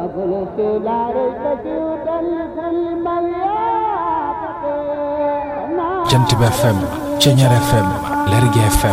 خلصت لا ريب فيه لكل من يعتقد jant bi FM Ceñeer FM Lergui FM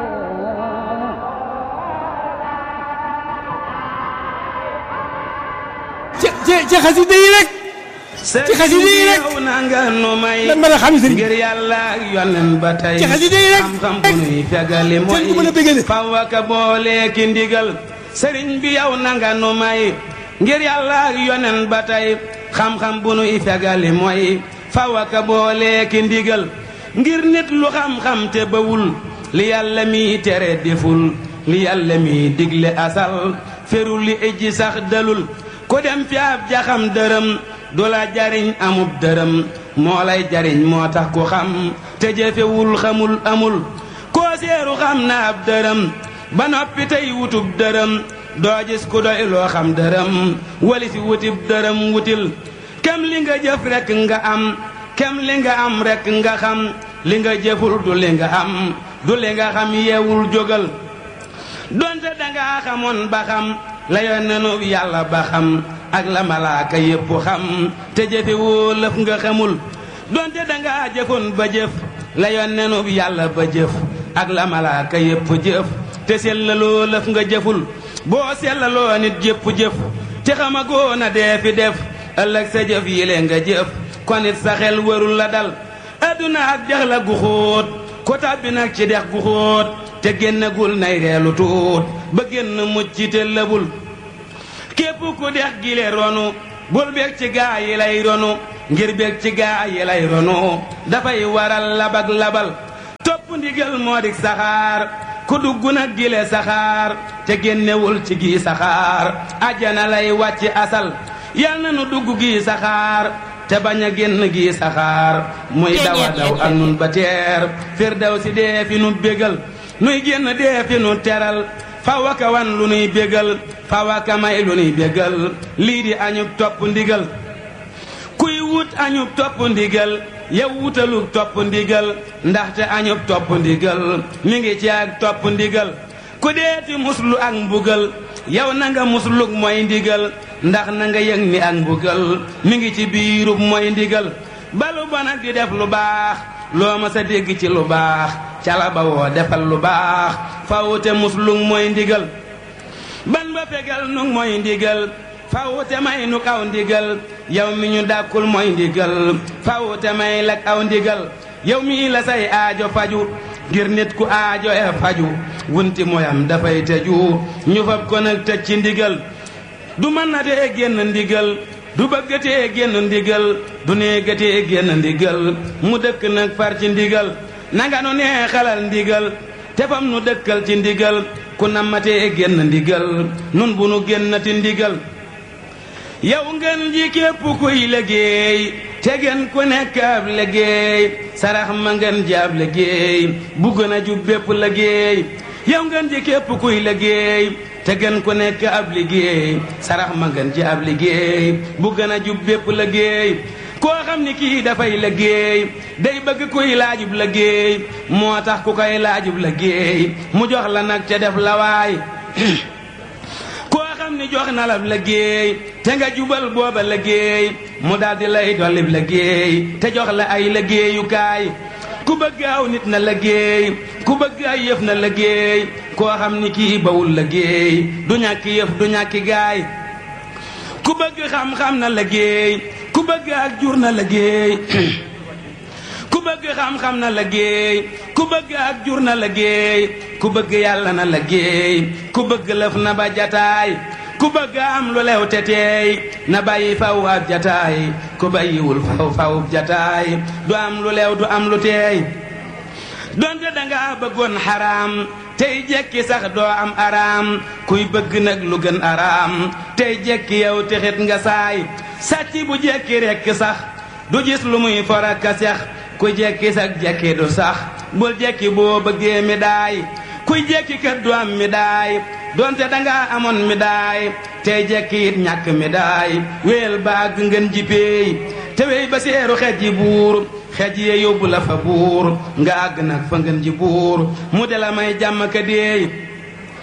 ci ci ci xasida yi rek ci xasida yi rek yow na nga nu may lan mën a xam sëriñ ngir yàlla ak yonen ba tey ci xasida yi rek xam-xam bu nuy fegali mooy sëriñ bu mën a bégale faw aka boole ki ndigal sëriñ bi yow na nga nu may ngir yàlla ak yonen ba tey xam-xam bu nuy fegali mooy faw aka boole ki ndigal ngir nit lu xam-xam te bawul li yàlla mi tere deful li yàlla mi digle asal ferul li ijji sax dalul ku dem fi ab jaxam dërëm du la jariñ amub dërëm moo lay jariñ moo tax ku xam te jëfewul xamul amul koo seeru xam na ab dërëm ba noppi tey wutub dërëm doo gis ku doy loo xam dërëm wali si wutib dërëm wutil kem li nga jëf rekk nga am kem li nga am rekk nga xam li nga jëful du li nga am du li nga xam yeewul jógal donte dangaa xamoon ba xam la yonnenu yàlla ba xam ak la malaaka yépp xam te jëfe woo lëf nga xamul donte dangaa jëfoon ba jëf la yonnenu yàlla ba jëf ak la malaaka yépp jëf te sellaloo lëf nga jëful boo sellaloo nit jëpp jëf te xamagoo na dee fi def ëllëg sa jëf yile nga jëf kon it sa xel warul la dal adduna ak dex la gu xóot ko tàbbi nag ci dex gu xóot te génnagul nay reelu tuut ba génn mucc te lëbul képp ku dex gile ronu bul bég ci gaa yi lay ronu ngir bég ci gaa yi lay ronu dafay waral labag labal topp ndigal moo dik saxaar ku dugg nag gile saxaar te génnewul ci gi saxaar ajjana lay wàcc asal yal na nu dugg gi saxaar te bañ a génn gi saxaar muy dawa daw ak nun ba teer fir daw si dee fi nu bégal nuy génn dee fi nu teral fawaka wan lu nuy bégal fawaka may lu nuy bégal lii di añub topp ndigal kuy wut añub topp ndigal yow wutalug topp ndigal ndaxte añub topp ndigal mi ngi ci ak topp ndigal ku deeti muslu ak mbugal yow na nga muslug mooy ndigal ndax na nga yëg ni ak mbugal mi ngi ci biirub mooy ndigal balu bon ak di def lu baax loo ma sa dégg ci lu baax cala ba woo defal lu baax fawute muslug mooy ndigal ban ba fegal nu mooy ndigal fawute may nu aw ndigal yow mi ñu dàkkul mooy ndigal fawute may lak aw ndigal yow mi la say aajo faju ngir nit ku aajo e faju wunti moyam dafay tëju ñu fab ko nag tëj ci ndigal du mën na tee génn ndigal du bëggatee génn ndigal du néegatee génn ndigal mu dëkk nag far ci ndigal nanga nu nee xalal ndigal te fam nu dëkkal ci ndigal ku nammatee génn ndigal nun bu nu génnati ndigal yow ngeen ji képp kuy liggéey te ngeen ku nekk ab liggéey sarax ma ngeen ji ab liggéey bu gën a jub bépp liggéey yow ngeen ji képp kuy liggéey te gën ku nekk ab liggéey sarax ma ngeen ji ab liggéey bu gën a jub bépp liggéey koo xam ni kii dafay liggéey day bëgg kuy laajub liggéey moo tax ku koy laajub liggéey mu jox la nag te def la waay koo xam ni jox na la liggéey te nga jubal booba liggéey mu daldi lay dollib liggéey te jox la ay liggéeyukaay ku bëgg aw nit na liggéey ku bëgg ay yëf na liggéey koo xam ni kii bawul liggéey du ñàkki yëf du ñàkki gaay ku bëgg xam-xam na liggéey ku bëgg ak jur na liggéey ku bëgg xam-xam na liggéey ku bëgg ak jur na liggéey ku bëgg yàlla na liggéey ku bëgg lëf na ba jataay ku bëgg am lu lew te teey na bàyyi faw ab jataay ku bàyyiwul faw faw jataay du am lu lew du am lu teey donte danga bëggoon xaraam tey jekki sax doo am araam kuy bëgg nag lu gën araam tey jekki yow texit nga saay sàcc bu jekki rekk sax du gis lu muy foraka sex ku jekki sax jekki du sax bul jekki boo bëggee mi daay kuy jekki kat du am mi daay donte danga amoon mi daay tey jekki it ñàkk mi daay wéel baag ngeen ji peey te wey ba seeru xej ji buur xej yee yóbbu la fa buur nga àgg nag fa ngeen ji buur mu de la may jàmm ka deey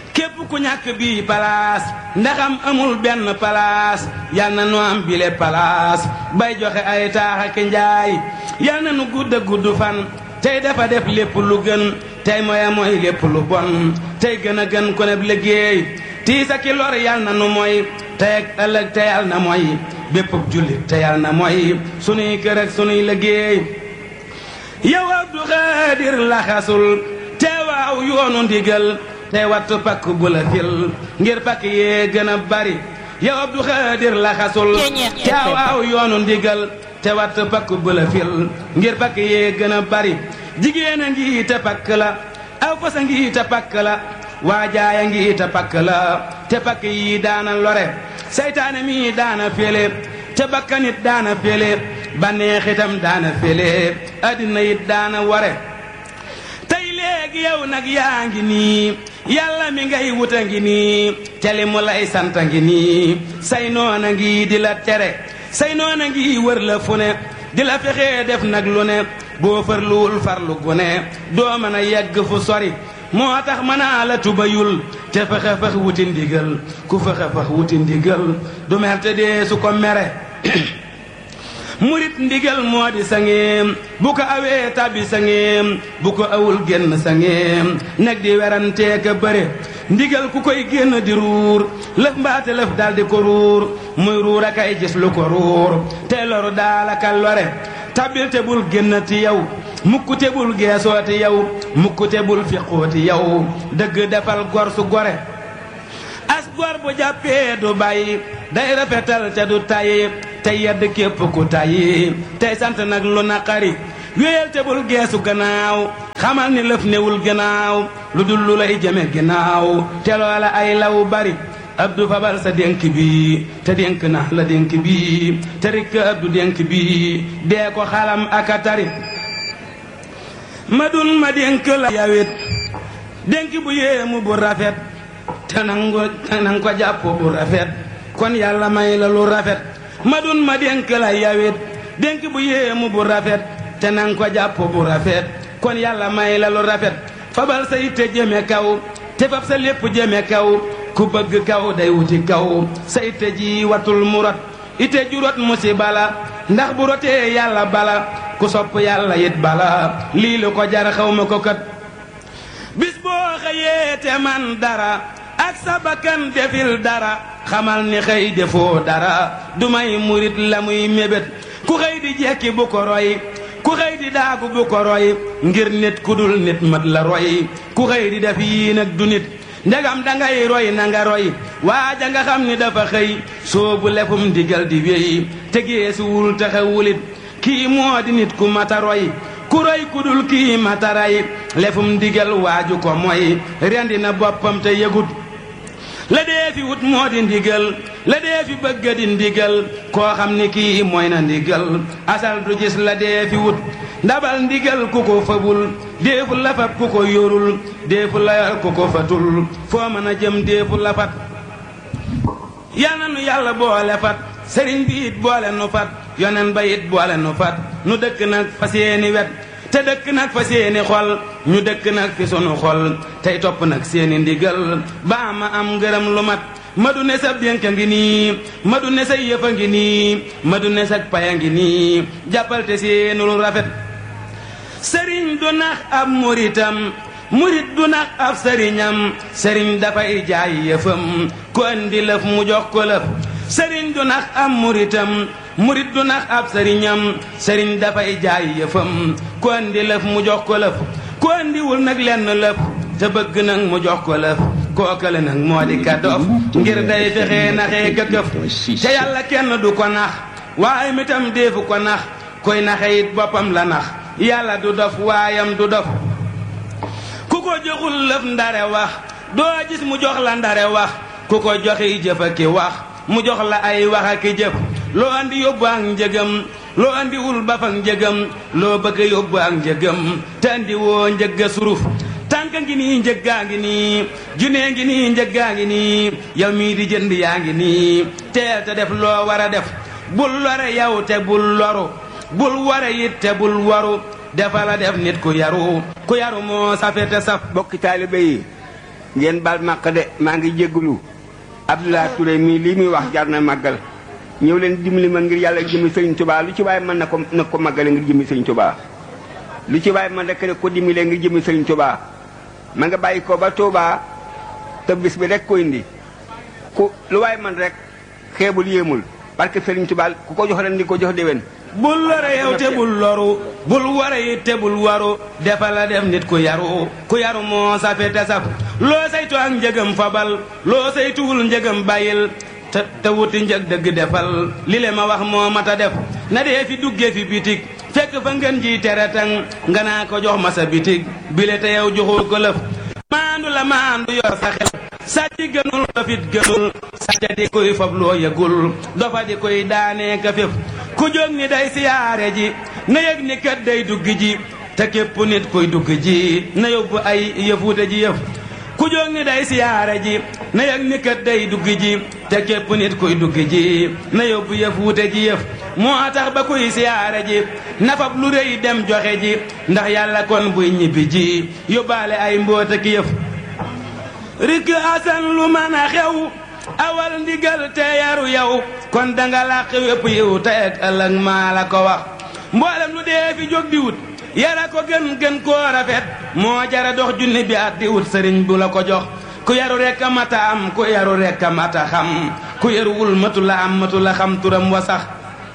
képp ku ñàkk bii palaas ndaxam amul benn palaas yal na nu am bile palaas bay joxe ay taax ak njaay yal na nu gudd a gudd fan tey dafa def lépp lu gën tey moya mooy lépp lu bon tey gën a gën ko neb liggéey tiis ak i lor yal na nu mooy tey ak ëllëg te yal na mooy bépp jullit te yal na mooy sunuy kër ak sunuy liggéey yow Abdu Xaadir laxasul te waaw yoonu ndigal tey wattu pakk bu la fil ngir pakk yee gën a bari yow Abdu Xaadir laxasul te waaw yoonu ndigal te wattu pakk bu la fil ngir pakk yee gën a bari jigéen a ngi te pakk la aw fas a ngi te pakk la waajaaya ngi te pakk la te pakk yi daana lore seytaane mi daana fele te bakkanit daana fele banneexitam daana fele addina it daana ware tey léegi yow nag yaa ngi nii yàlla mi ngay wuta ngi nii te li mu lay santa ngi nii say noona ngi di la tere say noona ngi wër la fu ne di la fexee def nag lu ne boo farluwul farlu gu ne doo mën a yegg fu sori moo tax mënaa la tubayul te fexe fex wuti ndigal ku fexe fex wuti ndigal du mer te dee su ko mere murit ndigal moo di sangeem bu ko awee tabbi sangeem bu ko awul génn sangeem nag di werantee ka bëre ndigal ku koy génn di ruur lëf mbaate lëf daldi ko ruur muy ruur a kay gis lu ko ruur te loru daalaka lore tabbil te bul génnati yow mukk te bul geesooti yow mukk te bul fiqooti yow dëgg defal gor su gore as gor bu jàppee du bàyyi day rafetal te du tàyyi te yedd képp ku tàyyi tey sant nag lu naqari wéyal te bul geesu gannaaw xamal ni lëf newul gannaaw lu dul lu lay jëme gannaaw te loola ay law bari abdu fabal sa dénk bi te dénk na la dénk bi te rikk abdu dénk bi dee ko xalam aka tari ma dun ma dénk la yawit dénk bu yéemu bu rafet te nangu te nang ko jàpp bu rafet kon yàlla may la lu rafet ma dun ma dénk la yawit dénk bu yéemu bu rafet te nang ko jàpp bu rafet kon yàlla may la lu rafet fabal sa yitte jëme kaw te fab sa lépp jëme kaw ku bëgg kaw day wuti kaw sa itte ji watul mu rot itte ju rot musiba la ndax bu rotee yàlla bala ku sopp yàlla yit bala lii lu ko jar xaw ma ko kat bis boo xëyee te man dara ak sa bakkan defil dara xamal ni xëy defoo dara du may murit la muy mébét ku xëy di jekki bu ko roy ku xëy di daagu bu ko roy ngir nit ku dul nit mat la roy ku xëy di def yii nag du nit ndegam dangay roy na nga roy waaja nga xam ni dafa xëy soobu lefum digal di wéy te geesuwul taxawulit kii moo di nit ku mata roy ku roy ku dul kii mata ray lefum digal waaju ko mooy rendi na boppam te yëgut la dee fi wut moo di ndigal la dee fi bëgga di ndigal koo xam ni kii mooy na ndigal asal du gis la dee fi wut ndabal ndigal ku ko fabul déefu lafat ku ko yorul déefu layal ku ko fatul foo mën a jëm déefu lafat yal na nu yàlla boole fat sëriñ bi it boole nu fat yonen ba it boole nu fat nu dëkk nag fa seeni wet te dëkk nag fa seeni xol ñu dëkk nag fi sunu xol tey topp nag seeni ndigal baa ma am ngërëm lu mat ma du ne sa dénk a ngi nii ma du ne sa yëf a ngi nii ma du ne sa pay a ngi nii jàppal te seenul rafet sëriñ du nax ab muritam murit du nax ab sëriñam sëriñ dafay jaay yëfam ku andi lëf mu jox ko lëf sëriñ du nax ab muritam murit du nax ab sëriñam sëriñ dafay jaay yëfam ku andi lëf mu jox ko lëf ku andiwul nag lenn lëf te bëgg nag mu jox ko lëf kookale nag moo di ka dof ngir day fexee naxee këkëf te yàlla kenn du ko nax waaye mitam deefu ko nax koy naxe it boppam la nax yàlla du dof waayam du dof ku ko joxul lëf ndare wax doo gis mu jox la ndare wax ku ko joxi jëf ak ki wax mu jox la ay wax ak ki jëf loo andi yóbbu ak njëgam loo andi wul ba fak njëgam loo bëgg yóbbu ak njëgam te andi woo njëgga suruf tànk ngi nii njëggaa ngi nii junee ngi nii njëggaa ngi nii yow mii di jënd yaa ngi nii teel te def loo war a def bul lore yow te bul loru bul ware it te bul waru defa la def nit ku yaru ku yaru moo safe te saf bokki taalibe yi ngeen baal màq de maa ngi jégalu Abdoulaye Touré mii lii muy wax jar na màggal ñëw leen dimbali ma ngir yàlla jëmi sëriñ Touba lu ci waaye mën na ko na ko màggale ngir jëmi sëriñ Touba lu ci waaye mën rek ne ko dimbalee ngir jëmi sëriñ Touba ma nga bàyyi ko ba Touba te bis bi rek ko indi ku lu waaye man rek xeebul yéemul parce que sëriñ Touba ku ko jox ren di ko jox déwén bul lore yow te bul loru bul ware it te bul waru defal la def nit ku yaru ku yaru moo safe te saf loo saytu ak njëgam fabal loo saytuwul njëgam bàyyil te te wuti njëg dëgg defal li le ma wax moo mata def na dee fi dugge fi bitig fekk fa ngeen ji tere tang nga naa ko jox ma sa bitig bile te yow joxul ko lëf maandu la maandu yor sa xel sàcc gënul dofit gënul sàcca di koy fab loo yëgul dofa di koy daanee ka féf ku jóg ni day siyaare ji na yëg ni kat day dugg ji te képp nit koy dugg ji na yóbbu ay yëfuute ji yëf ku jóg ni day siyaare ji na yëg ni kat day dugg ji te képp nit koy dugg ji na yóbbu yëfuute ji yëf moo tax ba kuy siyaare ji nafab lu rëy dem joxe ji ndax yàlla kon buy ñibbi ji yóbbaale ay mboota ki yëf rikk asan lu mën a xew awal ndigal te yaru yow kon danga làq wépp yiw te ak ëllëg maa la ko wax mboolem lu dee fi jóg di wut yara ko gën gën koo rafet moo jara dox junni bi at di wut sëriñ bu la ko jox ku yaru rekk a mata am ku yaru rekk a mata xam ku yaruwul matu la am matu la xam turam wa sax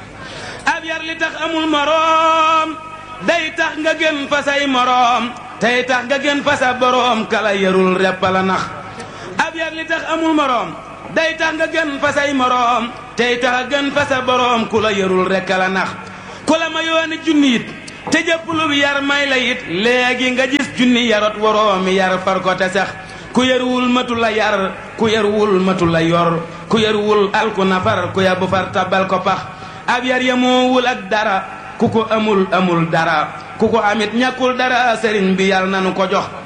ab yar li tax amul moroom day tax nga gën fa say moroom tey tax nga gën fa sa boroom kala yarul repp la nax ab yar li tax amul moroom day tax nga gën fa say moroom tey tax gën fa sa boroom ku la yarul rekk la nax ku la ma yooni junni it te jëpp lu yar may la it léegi nga gis junni yarot waroomi yar far ko te sax ku yaruwul matu la yar ku yaruwul matu la yor ku yaruwul alku nafar ku yabu far tabal ko pax ab yar yamoowul ak dara ku ko amul amul dara ku ko amit ñàkkul dara sëriñ bi yàlla nanu ko jox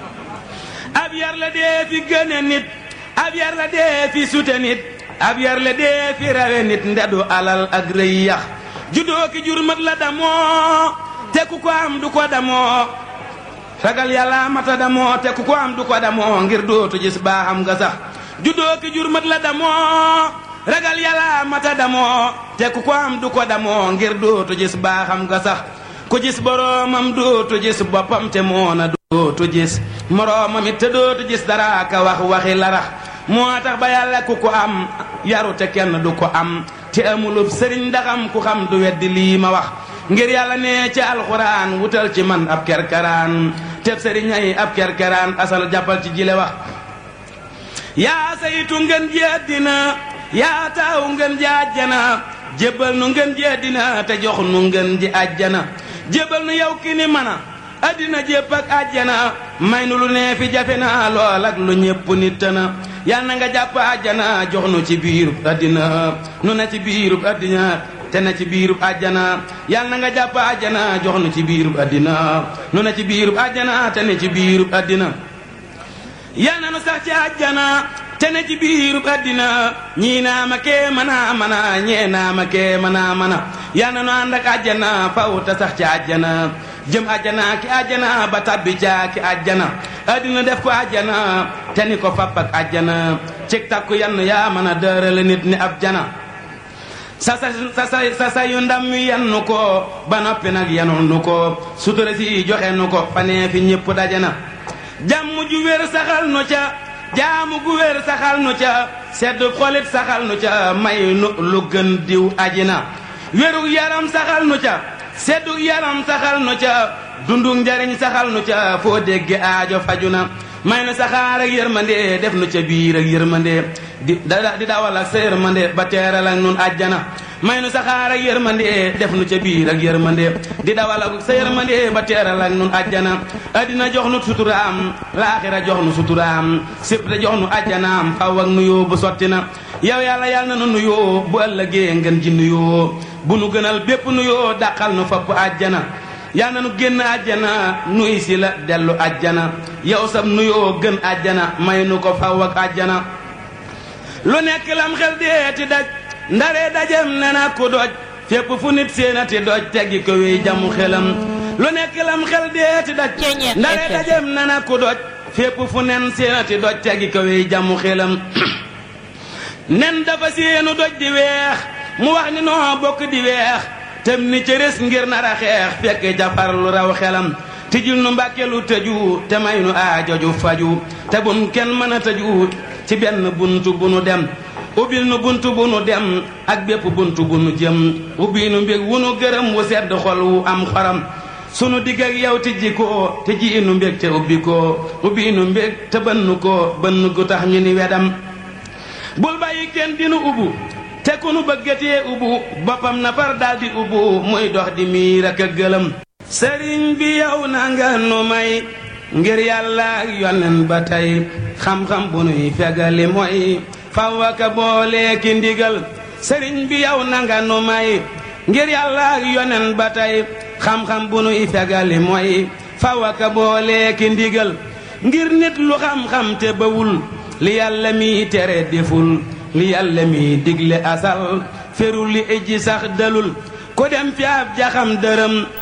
ab yar la dee fi gëne nit ab yar la dee fi sute nit ab yar la dee fi rawe nit ndedu alal ak rëy yax juddoo ki jur mat la damoo te ku ko am du ko damoo ragal yàlla mata damoo te ku ko am du ko damoo ngir dootu gis baaxam nga sax juddoo ki jur mat la damoo ragal yàlla mata damoo te ku ko am du ko damoo ngir dootu gis baaxam nga sax ku gis boroomam dootu gis boppam te moona dootu gis moroomam it te dootu gis dara ka wax waxi larax moo tax ba yàlla ku ko am yaru te kenn du ko am te amulub sëriñ ndaxam ku xam du weddi lii ma wax ngir yàlla ne ci alxuraan wutal ci man ab kerkeraan teb sëriñ ay ab kerkeraan asal jàppal ci jile wax yaa saytu ngeen ji àddina yaa taaw ngeen ji àjjana jébbal nu ngeen ji àddina te jox nu ngeen ji àjjana jébbal nu yow ki ni mana àddina jépp ak àjjana may nu lu nee fi jafe na lool ak lu ñépp nit na yal na nga jàpp àjjana jox nu ci biirub àddina nu na ci biirub àddina te na ci biirub àjjana yal na nga jàpp àjjana jox nu ci biirub àddina nu na ci biirub àjjana te ne ci biirub àddina yal na nu sax ci àjjana te ne ci biirub àddina ñii naa ma kee mana mana ñee naa ma kee mana mana yal na nu ànd ak àjjana faw te sax ci àjjana jëm àjjana ki àjjana ba tabbi caa ki àjjana àddina def ko àjjana te ni ko fapp ak àjjana cig takku yann yaa mën a dërale nit ni ab jana sa sa sa sa sa yu ndam wi yannu ko ba noppi nag yanul nu ko sutura si joxe nu ko fanee fi ñëpp dajana jàmm ju wér saxal nu ca jaamu gu wér saxal nu ca sedd xolit saxal nu ca may nu lu gën diw ajina wérug yaram saxal nu ca seddu yaram saxal nu ca dundu njariñ saxal nu ca foo dégge aajo faju na may nu saxaar ak yërmande def nu ca biir ak yërmande di di dawal ak sa yërmande ba teeral ak nun àjjana may nu saxaar ak yërmande def nu ca biir ak yërmande di dawal ak sa yërmande ba teeral ak nun àjjana addina jox nu suturaam laaxira jox nu suturaam sépp te jox nu àjjanaam faw ak nuyoo bu sotti na yow yàlla yàlla na nu nuyoo bu ëllëgee ngeen ji nuyoo bu nu gënal bépp nuyoo dàqal nu fapp àjjana yal na nu génn àjjana nuy si la dellu àjjana yow sab nuyoo gën àjjana may nu ko faw ak àjjana lu nekk lam xel deeti daj ndare dajem ne na ku doj fépp fu nit séenati doj teggi ko wéy jamu xelam lu nekk lam xel deeti daj ndare dajem ne na ku doj fépp fu nen seenati doj tegi ko wey jàmmu xelam nen dafa seenu doj di weex mu wax ni noo bokk di weex tem ni cëres ngir nar a xeex fekk jafar lu raw xelam tijjul nu mbàkke lu tëju te may nu aajoju faju te bun kenn mën a tëju ci benn buntu bu nu dem ubbil nu buntu bu nu dem ak bépp buntu bu nu jëm ubbi nu mbég wu nu gërëm wu sedd xol wu am xoram sunu digg ak yow tijji ko te ji nu mbég te ubbi ko ubbi nu mbég te bënn ko bënn gu tax ñu ni wedam bul bàyyi kenn dinu ubbu te ku nu bëggatee ubbu boppam na far daldi ubbu muy dox di miir ak a gëlëm sëriñ bi yow na nga nu may ngir yàlla ak yonen ba tey xam-xam bu nuy fegali mooy faw aka boole ki ndigal sëriñ bi yow na nga nu may ngir yàlla ak yonen ba tey xam-xam bu nuy fegali mooy faw aka boole ki ndigal ngir nit lu xam-xam te bawul li yàlla mi tere deful li yàlla mi digle asal ferul li ijji sax dalul ko dem fi ab jaxam dërëm